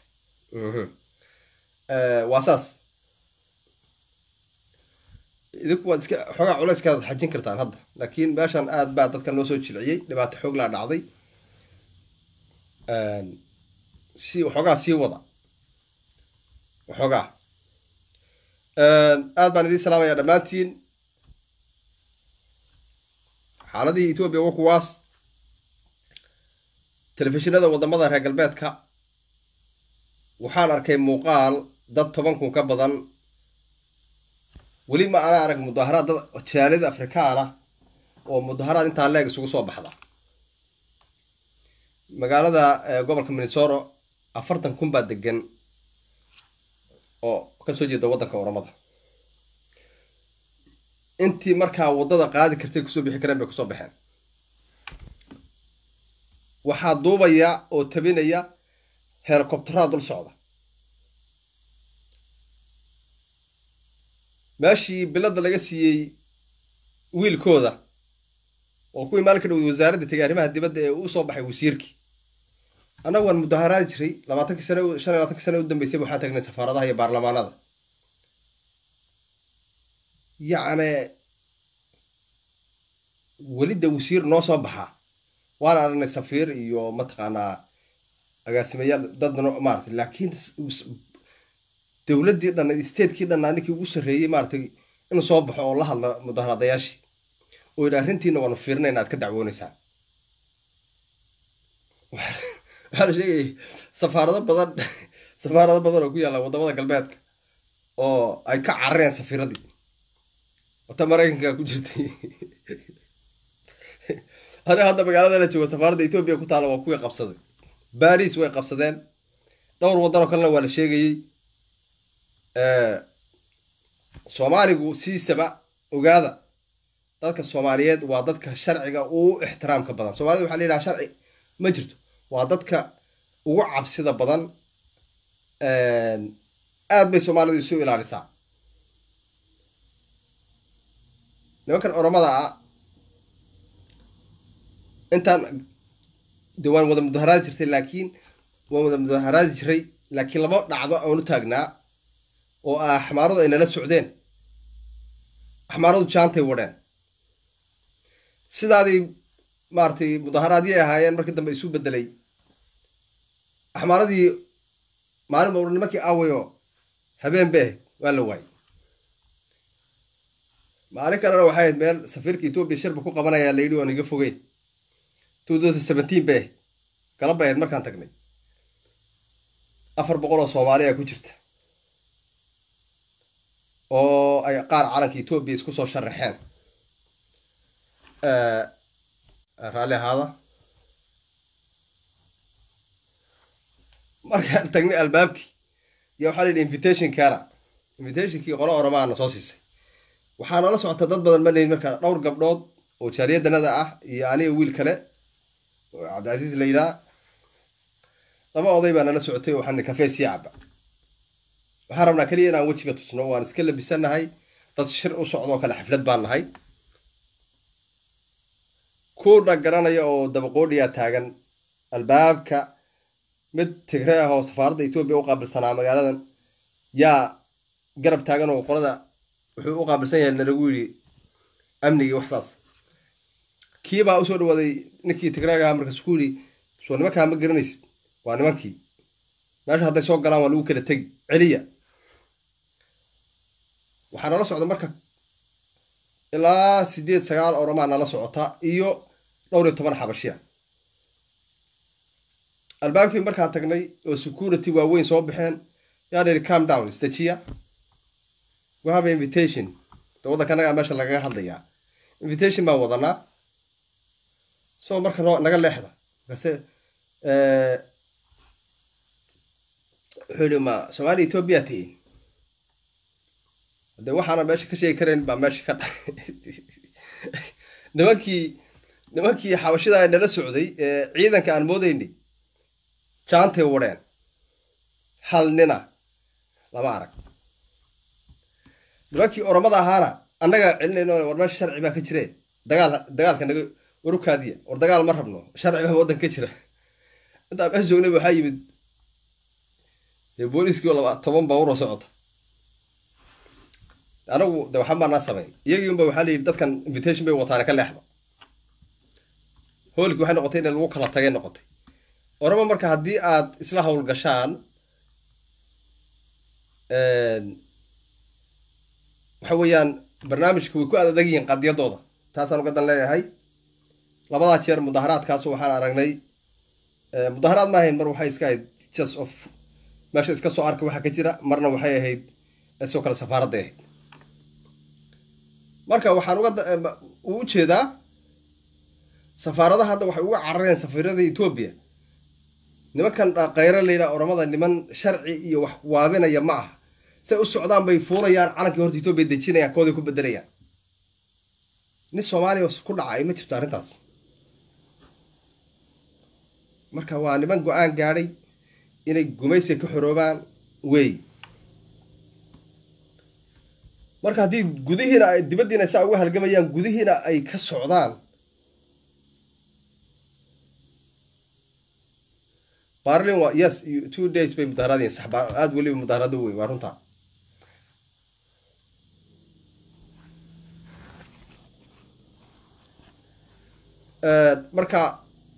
waa saas idinku waad iska xoogaa culayskaad xajin kartaan hadda laakiin meeshan aad baa dadkan loo soo jilciyey dhibaato xoog laa dhacday si waxoogaa sii wada waxoogaa aad baan idiin salaamayaa dhammaantiin xaaladihii etoobiya wa kuwaas telefishinada waddamada reer galbeedka waxaan arkay muuqaal dad toban kun ka badan weli ma ana arag mudaharaad dad jaalida afrikaana oo mudaharaad intaa leeg isugu soo baxda magaalada gobolka minnesoro afartan kun baa degan oo kasoo jeeda waddanka oramada intii markaa waddada qaadi kartay kusoo bixi kareen bay kusoo baxeen waxaa duubaya oo tabinaya helicobteraha dul socda meeshii bilada laga siiyey wiilkooda oo kuwii maalin ka dhowday wasaaradda tegay arrimaha dibadda ee uu soo baxay wasiirkii annagu waan mudaharaadi jiray labaatankii sane shan iyo labatankii sane u dambeysay waxaan tagnay safaaradaha iyo baarlamaanada yacni welida wasiir noo soo baxaa waan aragnay safiir iyo mataqaanaa agaasimayaal dad maaragtay laakiin dowladdii dhan statekii dhanna ninkii ugu sarreeyey maaratay inuu soo baxo oo la hadla mudaharadayaashii oo yidhi arrintiina waanu fiirinayna aad ka dacwoonaysaan waxaa la sheegayay safaarado badan safaarado badan oo ku yaalla waddamada galbeedka oo ay ka carareen safiiradii wata maraykanka ku jirtay aniga hadda magaalada la joogo safaaradda etoobiya ku taalla waa kuwii qabsaday baris way qabsadeen dhowr waddan oo kalena waa la sheegayey soomaaligu siisaba ogaada dadka soomaaliyeed waa dadka sharciga ugu ixtiraamka badan soomaalida waxaa la yidhaha sharci ma jirto waa dadka ugu cabsida badan aad bay soomaalidu isu ilaalisaa nimankan oromada ah intaan de waan wada mudaharaadi jirtay laakiin waan wada mudaharaadi jiray laakiin laba dhacdo aan u taagnaa oo ah axmaaradu ay nala socdeen axmaaradu jaantay wadheen sidaaday maaragtay mudaharaadyay ahaayeen markii dambe isu bedelay axmaaradii maalin ba nimankii awayo habeen bay ahayd waa la waayey maalin kalena waxay ahayd meel safiirka etoobiya shirba ku qabanayaa la yidhi oon iga fogeyn two thousand seventeen bay ahayd galab bay ahayd markaan tagnay afar boqol oo soomaaliya ku jirta oo ay qaar calanka etoobiya isku soo sharaxeen raalli ahaada markaan tagnay albaabkii ya waxaa la yidhi invitation kana invitationkii qolo oramaana soo siisay waxaa nala socota dad badan ma lehin markaa dhowr gabdhood oo jaariyadanada ah iyo aniga wiil kale oo cabdicasiis la yidhaha laba oday baa nala socotay waxaan kafee sii caba waxaan rabnaa keliya inaan wejiga tusno waan iska labisanahay dad shir u socdoo kale xaflad baan nahay kuudha garanaya oo dabaqoodhiyaa taagan albaabka mid tigre ah oo safaaradda etoobiya u qaabilsanaa magaaladan yaa garab taagan oo qolada wuxuu u qaabilsan yahay nalagu yidhi amnigii waxsaas kii baa usoo dhawaaday ninkii tigreega ahaa markaas ku yidhi soo nimankaa ma garanaysid waa nimankii meesha hadday soo galaan waa lagu kala tegi celiya waxaa nala socda marka ilaa sideed sagaal oromaa nala socota iyo dhowr iyo toban xabashiya albaabkii markaan tagnay oo security waaweyn soo baxeen yaa la yidhi calm down stajiya we have invitation de waddanka nagaa meesha lagaga hadlayaa invitation baan wadanaa so marka noo naga leexda markaase wuxuu yihi ma soomaaliya etoobiya tihiin de waxaana meesha ka sheegi karayn baa meesha ka dhacay nimankii nimankii xabashida nala socday ee ciidanka aan moodaynay jaantay wadheen hal nina lama arag nimankii oromada ahaana annagaa celinayno war meesha sharci baa ka jire dagaal dagaalka naga warukaadiya war dagaal ma rabno sharci baa waddanka ka jira intaa meesha joognay waxaa yimid dee booliiskii oo laba toban baabuur oo socota anagu de waxba maanaa samayn iyagii unba waxaa la yidhi dadkan invitation bay wataane ka leexda hoolkii waxay noqotay in lagu kala tagay noqotay orama marka haddii aad isla howlgashaan waxa weeyaan barnaamijka way ku adag yihiin qadiyadooda taasaan ugadan leeyahay labadaa jeer mudaharaadkaas waxaan aragnay mudaharaad ma ahayn mar waxay iska ahayd just of meesha iska soo arka waxa ka jira marna waxay ahayd sidoo kale safaaradday ahayd marka waxaan uga u ujeedaa safaaradaha hadda waxay uga carareen safiirada etoobiya nimankan khayro layidhaha oramada niman sharci iyo wax waabinaya ma aha say u socdaan bay fuulayaan calankii horta etoobiya dejinayaan kooday ku bedelayaan nin soomaaliya ku dhacay ma jirto arrintaas marka waa niman go-aan gaadhay inay gumaysiga ka xoroobaan wey marka haddii gudihiina ay dibaddiina saa uga halgamayaan gudihiina ay ka socdaan barlin waa yes two days bay mudaharadiin sax baa aada weliba mudaharado wey waa runtaa marka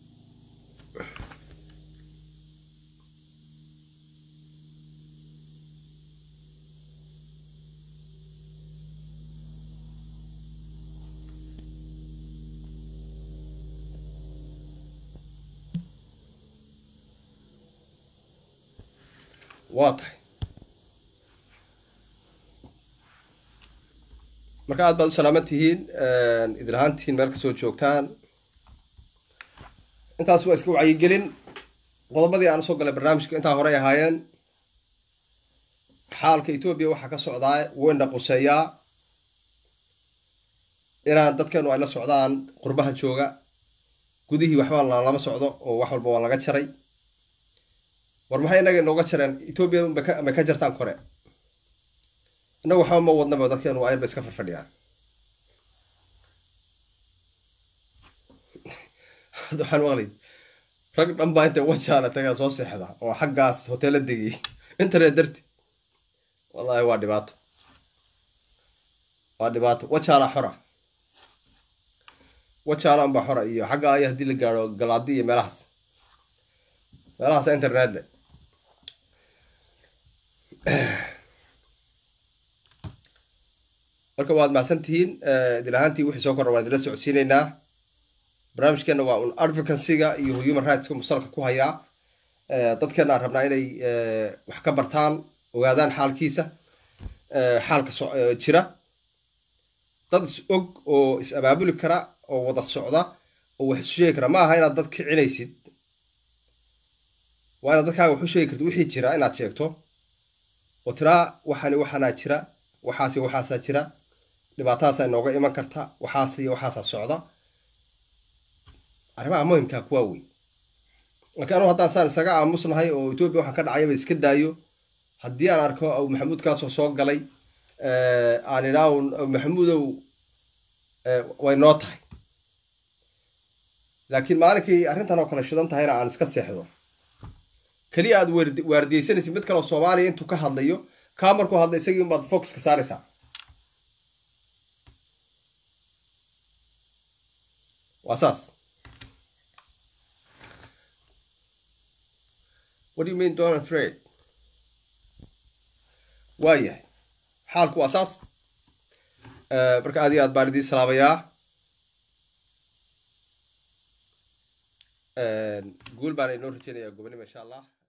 waa tahay marka aad baad u salaaman tihiin idin ahaantihiin meel kasoo joogtaan intaas waa iska wacyigelin qodobadii aan usoo galay barnaamijka intaa horey ahaayeen xaalka etoobiya waxaa ka socdaa weyna quseeyaa inaan dadkeenu ay la socdaan qurbaha jooga gudihii waxba lama socdo oo wax walba waa laga jaray war maxay inaga inooga jareen etoobiya may ka jartaan kore innagu waxba ma wadnaba dadkeenu ayarba iska farfadhiyaan waxaan maqlay rag dhan baa intay wajaala tagaa soo seexda oo xaggaas hoteela degiyay internet darti wallahi waa dhibaato waa dhibaato wajaala xora wajaala unbaa xora iyo xagga aya haddii la gaadho galaadi iyo meelahaas meelahaas internet le marka waad mahadsan tihiin idil ahaantii wixii soo korra waan idila socodsiinaynaa barnaamijkeena waa un advocacyga iyo human rightska musalka ku hayaa dadkeena aan rabnaa inay wax ka bartaan ogaadaan xaalkiisa xaalka jira dad is og oo is abaabuli kara oo wada socda oo wax isu sheegi kara ma aha inaad dad kicinaysid waa inaad dadkaaga wax u sheegi kartid wixii jira inaad sheegto oo tiraa waxani waxaanaa jira waxaas iyo waxaasaa jira dhibaatahaasaa inooga iman karta waxaas iyo waxaasaa socda arrimaha muhimkaa kuwaa wey laakiin anugu haddaan saan isaga aamusnahay oo etoobiya waxaan ka dhacayaba iska daayo haddii aan arko aw maxamuudkaasoo soo galay aan idhaa maxamuudow way noo tahay laakiin maalinkii arrintan oo kale shidan tahayna aan iska seexdo keliya aad waardiyeysanaysid mid kaleo soomaaliya intuu ka hadlayo kaa markuu hadla isagii unbaad focuska saaraysaa waa saas what do you mean don't afraid waa yahay xaalku waa saas marka aad iyo aad baan idiin salaabayaa guul baana inoo rajeynayaa gobonimo insha allah